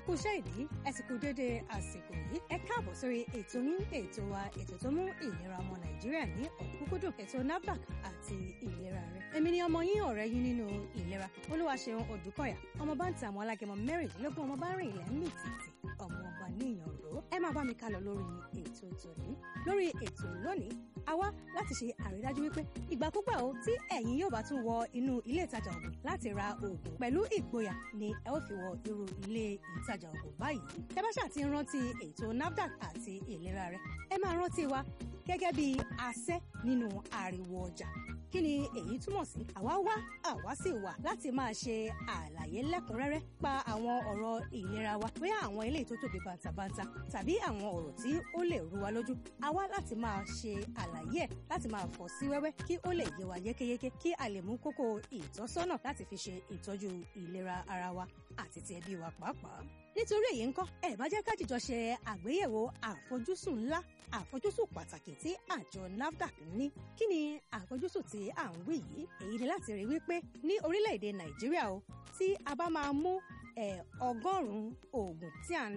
kú iṣẹ́ ìdí ẹ sì kú dédé àsìkò yìí ẹ káàbọ̀ sórí ètò yín ètò wa ètò tó mú ìlera ọmọ nàìjíríà ní ọ̀kúnkúndùn ètò nafdac àti ìlera rẹ èmi ni ọmọ yín ọ̀rẹ́ yín nínú ìlera olúwaṣeun odùkọ̀yà ọmọ bá ń ta àwọn alágẹmọ mẹ́rìndínlógún ọmọ bá rìn ilẹ̀ ń mì tìtì ọmọ ọba níyàn ró ẹ máa bá mi kálọ lórí ètò tòní lórí ètò lónìí a wá láti ṣe àrídájú wípé ìgbàkúgbà o tí ẹ̀yin yóò bá tún wọ inú ilé ìtajà ògùn láti ra oògùn pẹ̀lú ìgboyà ni ẹ ó fi wọ irú ilé ìtajà ògùn báyìí tẹ́ bá ṣáà ti ń rántí ètò nafdac àti ìlera rẹ ẹ máa rántí wa gẹ́gẹ́ bí asẹ́ nínú ariwo ọjà kí ni èyí túmọ̀ sí àwa wá àwa sì wà láti máa ṣe àlàyé lẹ́kùnrẹ́rẹ́ pa àwọn ọ̀rọ̀ ìlera wa bóyá àwọn eléyìí tó tóbi bàǹtàbàǹtà tàbí àwọn ọ̀rọ̀ tí ó lè rú wa lójú àwa láti máa ṣe àlàyé ẹ̀ láti máa fọ̀ sí wẹ́wẹ́ kí ó lè yé wa yékéyéké kí a lè mú kókó ìtọ́sọ́nà láti fi ṣe ìtọ́jú ìlera ara wa àti ti ẹbí wa pàápàá nítorí èyí ńkọ́ ẹ bá jẹ́ ká jìjọ ṣe àgbéyẹ̀wò àfojúsùn ńlá àfojúsùn pàtàkì tí àjọ nafdac ní kí ni àfojúsùn tí à ń wí yìí èyí ni láti rí wípé ní orílẹ̀-èdè nàìjíríà o tí a bá máa mú ọgọ́rùn-ún oògùn tí à ń